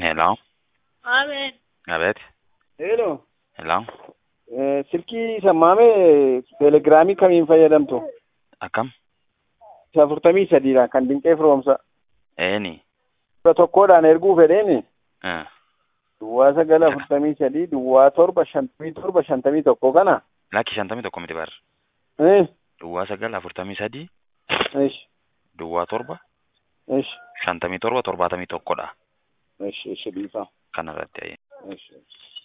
Hello. Amen. Abeet. Hello. Hello. Eh, Silkii sammaamee teelegiraamii kamiin fayyadamtu? Akkam? Isa afurtamii sadiidha kan dinqee firoomsa. Eeni. Kudha tokkoodhaan erguu fedheeni. Eh. Duwwaa sagal afurtamii sadii, duwwaa torba shantamii torba shantamii tokko kana. Lakki shantamii tokko miti bar. Eh, Duwwaa sagal afurtamii sadii, ish, duwwaa torba, ish, shantamii torba torbaatamii tokkodha. ish, ish, dhiifama. Kanarratti ayye. Ish, ish.